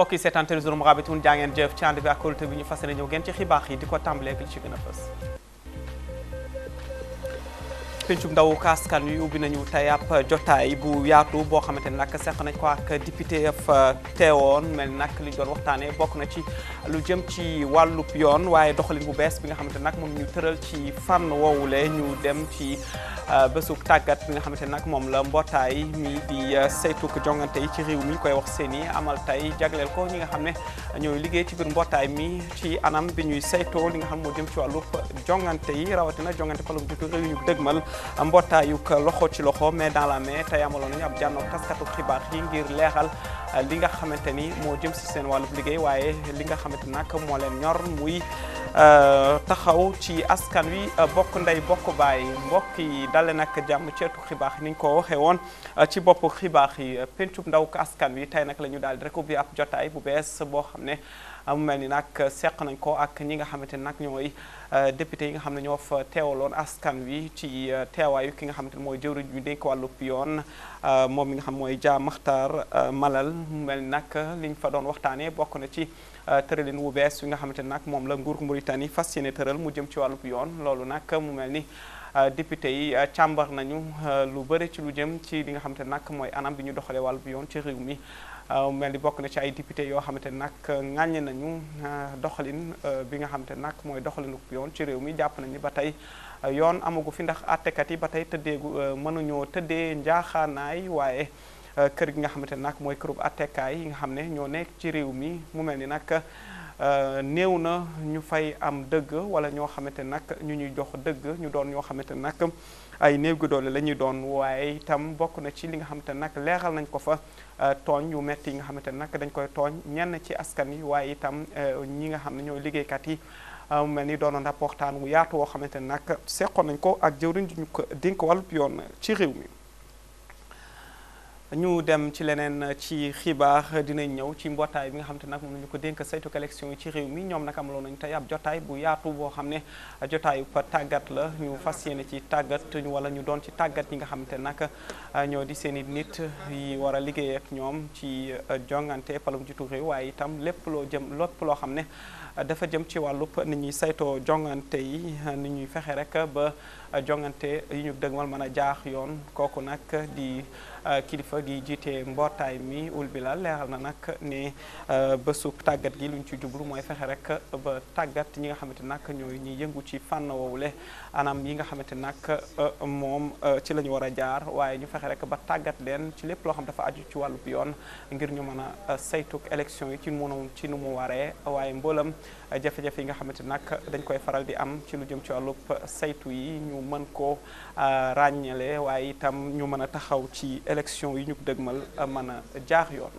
mbokk yi seetaan télévision Mourabitoun jaa ngeen jëf ci ànd bi ak kóolute bi ñu fas yéene ñëw ngeen ci xibaar yi di ko tàmbalee li ci gën a fës. pencum ndaw askan wi ubbi nañu tey ab jotaay bu yaatu boo xamante ne nag seq nañ ko ak député fa teewoon mel nag li ñu doon waxtaanee bokk na ci lu jëm ci wàllub yoon waaye doxalin bu bees bi nga xamante ne nag moom ñu tëral ci fànn woowule ñu dem ci bésub tàggat bi nga xamante ne nag moom la mbootaay mi di saytuk jongante yi ci réew mi koy wax seen i amal tey jagleel ko ñi nga xam ne ñooy liggéey ci biir mbootaay mi ci anam bi ñuy saytoo li nga xam moo jëm ci wàllub jongante yi rawatina jongante palum jiitu réew ñu dëgmal mbootaayuk loxo ci loxo mais dans la main tey amaloon nañu ab jànnoog taskatu xibaar yi ngir leexal li nga xamante ni moo jëm si seen wàllub liggéey waaye li nga xamante nag moo leen ñor muy taxaw ci askan wi bokk ndey bokk baay mbokk yi dale nag jàmm ceetu xibaar ni ñu ko waxee woon ci bopp xibaar yi pencub ndaw askan wi tey nag la ñu daal di rek ubbi ab jotaay bu bees boo xam ne mu mel ni nag seq nañ ko ak ñi nga xamante ni nag ñooy député yi nga xam ne ñoo fa teewaloon askan wi ci teewaayu ki nga xamante ni mooy jëwriñ bi dénk wàllub yoon moom mi nga xam mooy Dia Makhtar Malal mu mel ni nag liñ fa doon waxtaanee bokk na ci tëralin wu bees wi nga xamante ni nag moom la nguur Mauritanie fas yéene tëral mu jëm ci wàllub yoon loolu nag mu mel ni député yi càmbar nañu lu bëri ci lu jëm ci li nga xamante ni nag mooy anam bi ñu doxalee wàllub yoon ci réew mi mel ni bokk na ci ay député yoo xamante ne nag ŋàññe nañu doxalin bi nga xamante ne nag mooy doxalinu yoon ci réew mi jàpp nañu ba tey yoon amagu fi ndax àttekat yi ba tey tëddeegu mënuñoo tëddee njaaxaanaay waaye kër gi nga xamante ne nag mooy kërub àttekaay yi nga xam ne ñoo nekk ci réew mi mu mel ni nag néew na ñu fay am dëgg wala ñoo xamante ne nag ñu ñuy jox dëgg ñu doon ñoo xamante ne nag ay néew gi doole la ñuy doon waaye itam bokk na ci li nga xamante ne nag leeral nañ ko fa tooñ yu metti yi nga xamante ne nag dañ koy tooñ ñenn ci askan yi waaye itam ñi nga xam ne ñooy liggéeykat yi mel ni doonoon ab waxtaan wu yaatu woo xamante ne nag seqoon nañ ko ak jëwriñ ju ñu ko dénk wàllub yoon ci réew mi ñu dem ci leneen ci xibaar dinañ ñëw ci mbootaay bi nga xam te nag moom la ñu ko dénk saytu élection yi ci réew mi ñoom nag amaloon nañu tey ab jotaay bu yaatu boo xam ne jotaayu pa tàggat la ñu fas yéene ci tàggat wala ñu doon ci tàggat ñi nga xam te nag ñoo di seen i nit yi war a liggéey ak ñoom ci jongante palum jiitu réew waaye itam lépp loo jëm lépp loo xam ne dafa jëm ci wàllub ni ñuy saytoo jongante yi ni ñuy fexe rek ba jongante yi ñu dëgmal mën a jaax yoon kooku nag di kilifa gi jiite mbootaay mi ul bilal leeral na nag ne bésu tàggat gi lu ñu ci jublu mooy fexe rek ba tàggat ñi nga xamante nag ñooy ñi yëngu ci fànn woowule anam yi nga xamante nag moom ci la ñu war a jaar waaye ñu fexe rek ba tàggat leen ci lépp loo xam dafa aju ci wàllub yoon ngir ñu mën a saytuk élection yi ci mënu ci nu mu waree waaye mboolam jafe-jafe yi nga xamante nag dañ koy faral di am ci lu jëm ci wàllub saytu yi ñu mën ko ràññale waaye itam ñu mën a taxaw ci élection yi ñu dëgmal mën a jaar yoon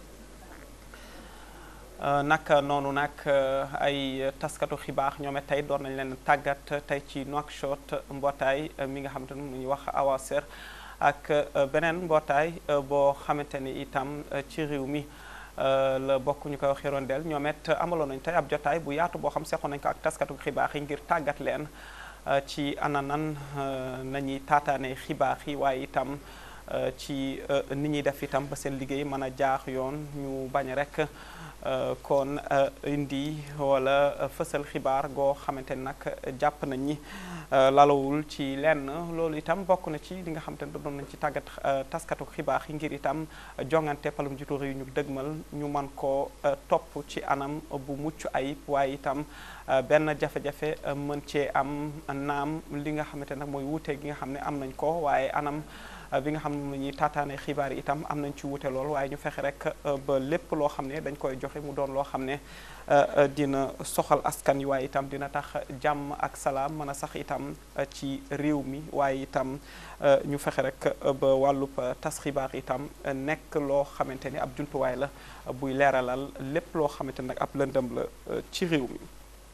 nag noonu nag ay taskatu xibaar ñoom tey doon nañ leen tàggat tey ci Nouakchott mbootaay mi nga xamante ne mu ñuy wax Awaser ak beneen mbootaay boo xamante ni itam ci réew mi la bokk ñu koy wax Hirondelle ñoom it amaloon nañ tey ab jotaay bu yaatu boo xam seqoon nañ ko ak taskatu xibaar yi ngir tàggat leen ci ananan nañuy taataane xibaar yi waaye itam ci ni ñuy def itam ba seen liggéey mën a jaax yoon ñu bañ rek kon indi wala fësal xibaar goo xamante ni nag jàpp nañ ni lalawul ci lenn loolu itam bokk na ci li nga xamante ne doon nañ ci tàggat taskatu xibaar yi ngir itam jongante palum jiitu réew ñu dëgmal ñu man ko topp ci anam bu mucc ayib waaye itam benn jafe-jafe mën cee am naam li nga xamante nag mooy wuute gi nga xam ne am nañ ko waaye anam bi nga xam ne ñuy taataane xibaar yi itam am nañ ci wuute lool waaye ñu fexe rek ba lépp loo xam ne dañ koy joxe mu doon loo xam ne dina soxal askan yi waaye itam dina tax jàmm ak salaam mën a sax itam ci réew mi waaye itam ñu fexe rek ba wàllub tas xibaar itam nekk loo xamante ni ab jumtuwaay la buy leeralal lépp loo xamante nag ab lëndëm la ci réew mi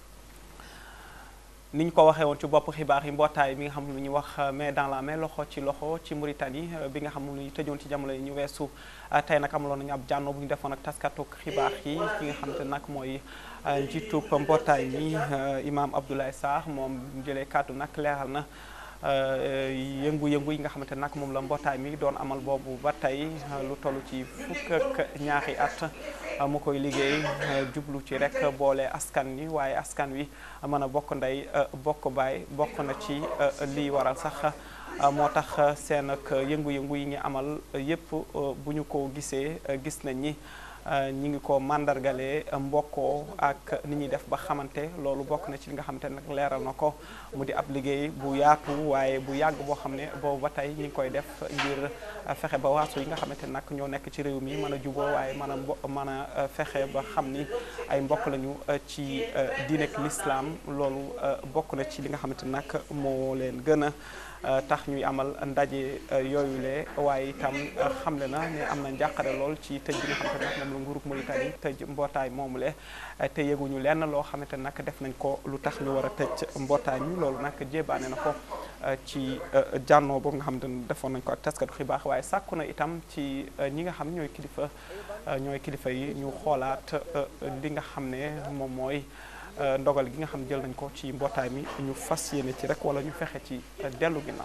ni ñu ko waxee woon ci bopp xibaar yi mbootaay bi nga xam lu ñuy wax main dans la main loxo ci loxo ci Mauritanie bi nga xam lu ñu tëjoon ci jamono yi ñu weesu tey nag amaloon nañu ab jànno bu ñu defoon ak taskatu xibaar yi ki nga xam te nag mooy njiitub mbootaay mi Imam Abdoulaye Sarr moom jëlee kàddu nag leeral na yëngu-yëngu yi nga xamante nag moom la mbootaay mi doon amal boobu ba tey lu toll ci fukk ak ñaari at mu koy liggéey jublu ci rek boole askan wi waaye askan wi mën a bokk ndey bokk baay bokk na ci lii waral sax moo tax seen ak yëngu-yëngu yi ñu amal yépp bu ñu ko gisee gis nañ ni ñi ngi ko màndargalee mbokkoo ak ni ñuy def ba xamante loolu bokk na ci li nga xamante nag leeral na ko mu di ab liggéey bu yaatu waaye bu yàgg boo xam ne boobu ba tey ñi ngi koy def ngir fexe ba waasu yi nga xamante nag ñoo nekk ci réew mi mën a juboo waaye mën a mbo mën a fexe ba xam ni ay mbokk lañu ci diinek l'islam loolu bokk na ci li nga xamante nag moo leen gën a tax ñuy amal ndaje yooyule waaye itam xamle na ne am na njàqare lool ci tëj bi nga xamante nag moom la nguurug Mauritanie tëj mbootaay moomule te yëguñu lenn loo xamante nag def nañ ko lu tax ñu war a tëj mbootaay mi loolu nag jébaane na ko ci jànnoo boobu nga xamante ne defoon nañ ko ak taskatu xibaar waaye sàkku na itam ci ñi nga xam ñooy kilifa ñooy kilifa yi ñu xoolaat li nga xam ne moom mooy ndogal gi nga xam jël nañ ko ci mbootaay mi ñu fas yéene ci rek wala ñu fexe ci dellu ginnaaw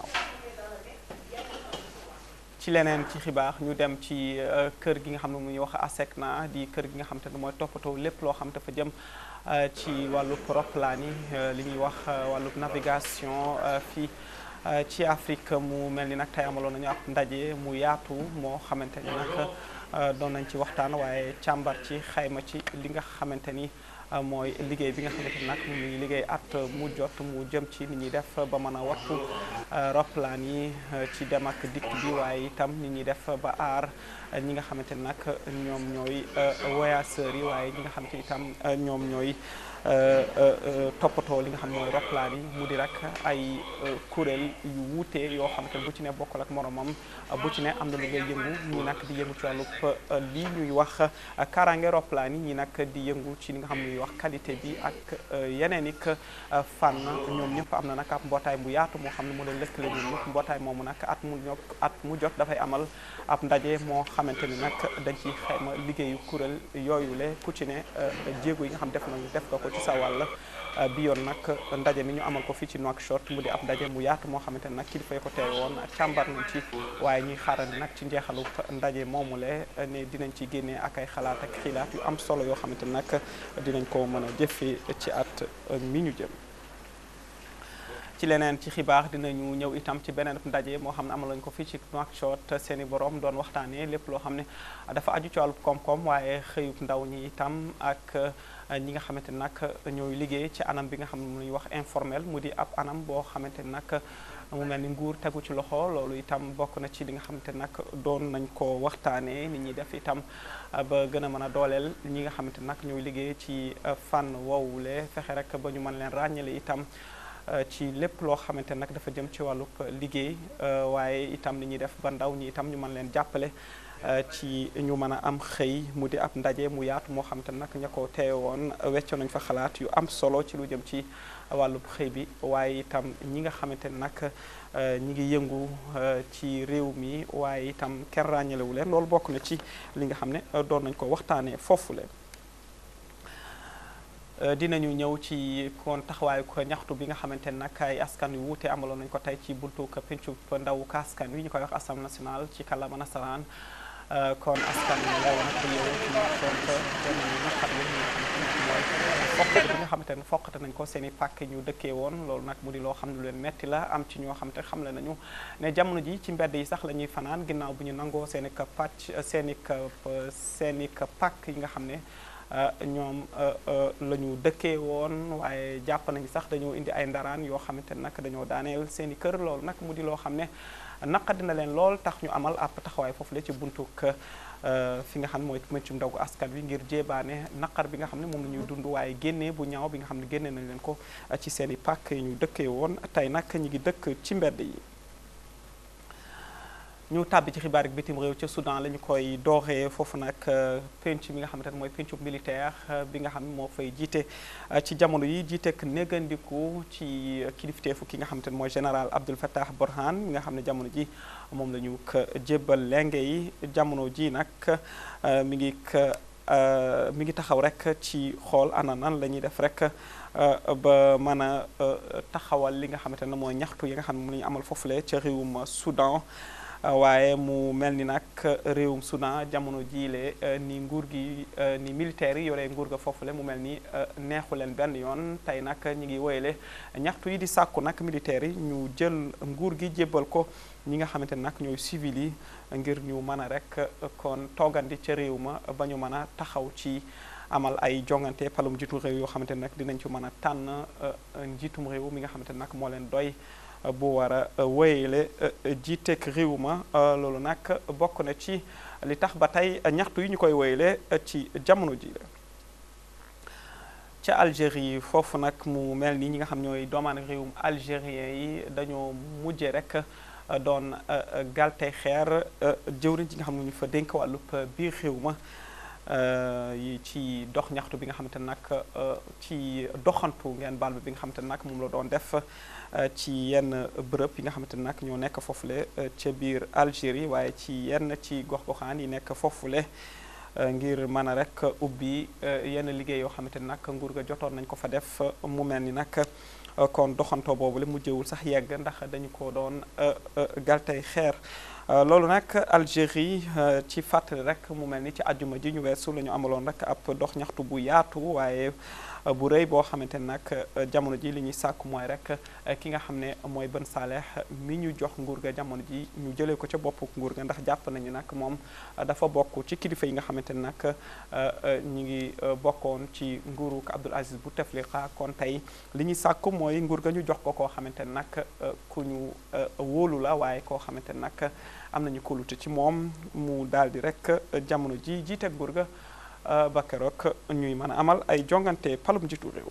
ci leneen ci xibaar ñu dem ci kër gi nga xam ne muy wax ASECNA di kër gi nga xam te ne mooy toppatoo lépp loo xam dafa jëm ci wàllub roplaan yi li ñuy wax wàllub navigation fii ci Afrique mu mel ni nag tey amaloon nañu ab ndaje mu yaatu moo xamante ni nag doon nañ ci waxtaan waaye càmbar ci xayma ci li nga xamante ni mooy liggéey bi nga xamante ni nag mu ngi liggéey at mu jot mu jëm ci ni ñuy def ba mën a wattu roplaan yi ci dem ak dikk bi waaye itam ni ñuy def ba aar ñi nga xamante ni nag ñoom ñooy voyageurs yi waaye ñi nga xamante ni itam ñoom ñooy toppatoo li nga xam ne mooy roplaan yi mu di rek ay kuréel yu wuute yoo xamante ne bu ci ne bokkal ak moromam bu ci ne am na lu ngay yëngu ñi nag di yëngu ci wàllub lii ñuy wax kaaraange roplaan yi ñi nag di yëngu ci li nga xam ne ñuy wax qualité bi ak yeneen ik fànn ñoom ñëpp am na nag ab mbootaay bu yaatu moo xam ne mu leen lëkkale ñoom ñëpp mbootaay moomu nag at mu ño at mu jot dafay amal ab ndaje moo xamante ni nag dañ ciy xayma liggéeyu kuréel yooyule ku ci ne jéego yi nga xam def nañu def ko ko ci sa wàll bi yoon nag ndaje mi ñu amal ko fii ci Nouakchott mu di ab ndaje mu yaatu moo xamante ne nag kilifa yi ko teew woon càmbar nañ ci waaye ñuy xaarandi nag ci njeexalu ndaje moomule ne dinañ ci génnee ak ay xalaat ak xilaat yu am solo yoo xamante ne nag dinañ ko mën a jëfee ci at mi ñu jëm ci leneen ci xibaar dinañu ñëw itam ci beneen ndaje moo xam ne amaloon ko fii ci Nouakchott seen i borom doon waxtaanee lépp loo xam ne dafa aju ci wàllub koom-koom waaye xëyub ndaw ñi itam ak ñi nga xamante ne nag ñooy liggéey ci anam bi nga xam ne mu ñuy wax informel mu di ab anam boo xamante ne nag mu mel ni nguur tegu ci loxo loolu itam bokk na ci li nga xamante ne nag doon nañ ko waxtaanee nit ñi def itam ba gën a mën a dooleel ñi nga xamante ne nag ñooy liggéey ci fànn woowule fexe rek ba ñu mën leen ràññale itam ci lépp loo xamante nag dafa jëm ci wàllub liggéey waaye itam ni ñuy def ba ndaw ñi itam ñu mën leen jàppale ci ñu mën a am xëy mu di ab ndaje mu yaatu moo xamante nag ña ko teewe woon weccoo nañ fa xalaat yu am solo ci lu jëm ci wàllub xëy bi waaye itam ñi nga xamante ne nag ñi ngi yëngu ci réew mi waaye itam kenn ràññalewu leen loolu bokk na ci li nga xam ne doon nañ ko waxtaanee foofu leen dinañu ñëw ci kon taxawaayu ko ñaxtu bi nga xamante ne nag ay askan yu wuute amaloon nañu ko tey ci buntu ko pencu ndawu ka askan wi ñu koy wax assemblée nationale ci kàllaama nasaraan kon askan wi ndaw nag yow ci Nouakchott danañu naqar li nga xamante ne mooy foqate bi nga xamante ne foqate nañ ko seen i pàkk ñu dëkkee woon loolu nag mu di loo xam ne lu leen metti la am ci ñoo xam te xamle nañu ne jamono ji ci mbedd yi sax la ñuy fanaan ginnaaw bu ñu nangoo seen i ka pàcc seen i ka seen i ka pàkk yi nga xam ne ñoom la ñu dëkkee woon waaye jàpp nañu sax dañoo indi ay ndaraan yoo xamante ne nag dañoo daaneel seen i kër loolu nag mu di loo xam ne naqadi na leen lool tax ñu amal ab taxawaay foofu la ci buntu fi nga xam ne mooy mëccum ndaw askan wi ngir jéebaane naqar bi nga xam ne moom la ñuy dund waaye génnee bu ñaaw bi nga xam ne génne nañ leen ko ci seen i pàkk yi ñu dëkkee woon tey nag ñu ngi dëkk ci mbedd yi ñu tàbbi ci xibaar ak bitim réew ca Soudan la ñu koy dooree foofu nag penc mi nga xamante ne mooy pencu militaire bi nga xam ne moo fay jiite ci jamono yi jiiteek négandiku ci kilifteefu ki nga xamante ne mooy général Abdel Fattah Burhan mi nga xam ne jamono ji moom la ñu ko jébbal lenge yi jamono ji nag mi ngi mi ngi taxaw rek ci xool ana nan la ñuy def rek ba mën a taxawal li nga xamante ne mooy ñaxtu yi nga xam ne mu la ñu amal foofule ca réewum Soudan waaye mu mel ni nag réewum Soudan jamono jiile ni nguur gi ni militaires yi yore nguur ga foofule mu mel ni neexu leen benn yoon tey nag ñi ngi woyale ñaxtu yi di sàkku nag militaires yi ñu jël nguur gi jébbal ko ñi nga xamante ne nag ñooy civil yi ngir ñu mën a rek kon toogandi ca réew ma ba ñu mën a taxaw ci amal ay jongante palum njiitu réew yoo xamante ne nag dinañ ci mën a tànn njiitum réew mi nga xamante ne nag moo leen doy bu war a wéyale jiiteeg réew ma loolu nag bokk na ci li tax ba tey ñaxtu yi ñu koy wéyale ci jamono ji la ca Algérie foofu nag mu mel ni ñi nga xam ñooy doomaan réewum algérien yi dañoo mujje rek doon galte xeer jëwriñ ji nga xam ne ñu fa dénk wàllub biir réew ma yi ci dox ñaxtu bi nga xamante ne nag ci doxantu ngeen baal bi nga xamante ne nag moom la doon def ci yenn bërëb yi nga xamante ne nag ñoo nekk foofule ca biir Algérie waaye ci yenn ci gox-goxaan yi nekk foofule ngir mën a rek ubbi yenn liggéey yoo xamante ne nag nguur ga jotoon nañ ko fa def mu mel ni nag kon doxantoo boobu la mujjewul sax yegg ndax dañu ko doon galtey xeer loolu nag Algérie ci fàttali rek mu mel ni ci àjjuma ji ñu weesu la ñu amaloon rek ab dox ñaxtu bu yaatu waaye bu rëy boo xamante ne nag jamono ji li ñuy sàkku mooy rek ki nga xam ne mooy Ben Saleh mi ñu jox nguur ga jamono ji ñu jëlee ko ca boppu nguur ga ndax jàpp nañu nag moom dafa bokk ci kilifa yi nga xamante ne nag ñu ngi bokkoon ci nguuru Abdoul Aziz Bouteflika kon tey li ñuy sàkku mooy nguur ga ñu jox ko koo xamante ne nag ku ñu wóolu la waaye koo xamante ne nag am nañu kóolute ci moom mu daal di rek jamono ji jiite nguur ga ba keroog ñuy mën a amal ay jongante palum njiitu réew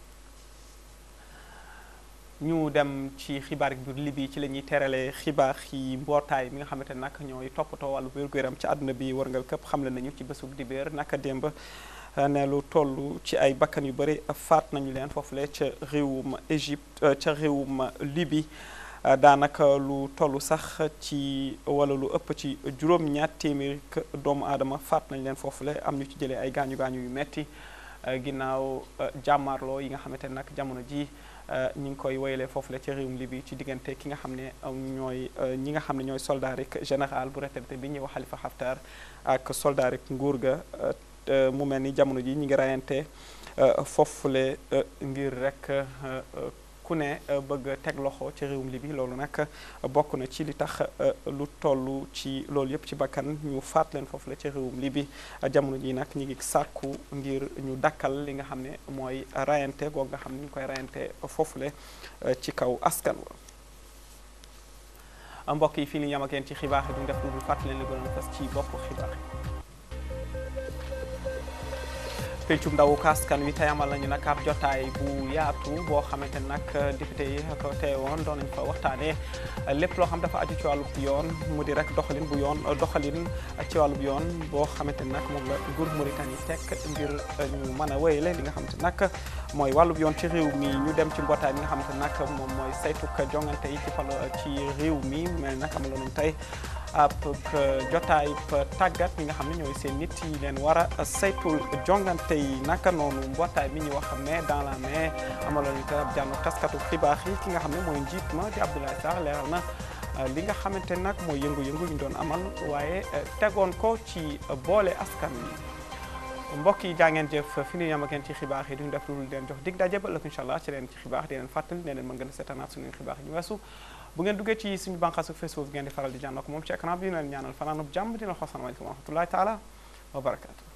ñu dem ci xibaar bi libi ci la ñuy terale xibaar yi mbootaay mi nga xamante ne nag ñooy toppatoo wàllu wér-gu-yaram ci àdduna bi wërngal këpp xamle nañu ci bésub dibéer naka démb ne lu toll ci ay bakkan yu bëri faat nañu leen foofule ca réewum Égypte ca réewum Libi daanaka lu toll sax ci wala lu ëpp ci juróom-ñaar téeméeri doomu aadama faat nañ leen foofule am ñu ci jëlee ay gaañu gaañu yu metti ginnaaw jàmmaarloo yi nga xamante ne nag jamono ji ñi ngi koy woyalee foofule ci réewum Libi ci diggante ki nga xam ne ñooy ñi nga xam ne ñooy soldarik général bu retraité bi ñuy wax Khalifa Haftar ak soldarik nguur ga mu mel ni jamono ji ñi ngi rayante foofule ngir rek ku ne bëgg teg loxo ci réewum Libi loolu nag bokk na ci li tax lu toll ci loolu yëpp ci bakkan ñu faat leen foofu la ci réewum Libi jamono ji nag ñu ngi sàkku ngir ñu dakkal li nga xam ne mooy rayante goog nga xam ne ñu koy rayante foofule ci kaw askan wa mbokk yi fii li ñu am ak yéen ci xibaar yi duñ def lu dul fàttali leen li gënoon fas ci bopp xibaar yi pencum ndawu askan wi tey amal nañu nag ab jotaay bu yaatu boo xamante ne nag député yi ko teewoon doon nañu fa waxtaanee lépp loo xam dafa aju ci wàllub yoon mu di rek doxalin bu yoon doxalin ci wàllub yoon boo xamante ne nag moom la nguur Mauritanie teg ngir ñu mën a wéyale li nga xamante ne nag mooy wàllub yoon ci réew mi ñu dem ci mbootaay mi nga xamante ne nag moom mooy saytuk jongante yi ci falo ci réew mi mel nag amaloon nañu tey ab jotaay tàggat ñi nga xam ne ñooy seen nit yi leen war a saytul jongante yi naka noonu mbootaay mi ñu wax mais dans la main amaloon ñu ab jànnu taskatu xibaar yi ki nga xam ne mooy njiit ma di Abdoulaye Sarr leeral na li nga xamante nag mooy yëngu-yëngu ñu doon amal waaye tegoon ko ci boole askan wi mbokk yi jaa ngeen jëf fi ñu yam ak yéen ci xibaar yi duñu def lu leen jox dig daje ba ëllëg incha allah ci leen ci xibaar di leen fàttali ne leen mën ngeen a seetaanaat suñu xibaar yi ñu weesu bu ngeen duggee ci suñu bànqaasu Facebook ngeen di faral di jànnoo ko moom ci écran bi ñu leen ñaanal fanaanub jàmm dina xool salaamaaleykum wa rahmatullahi taala wa barakaatu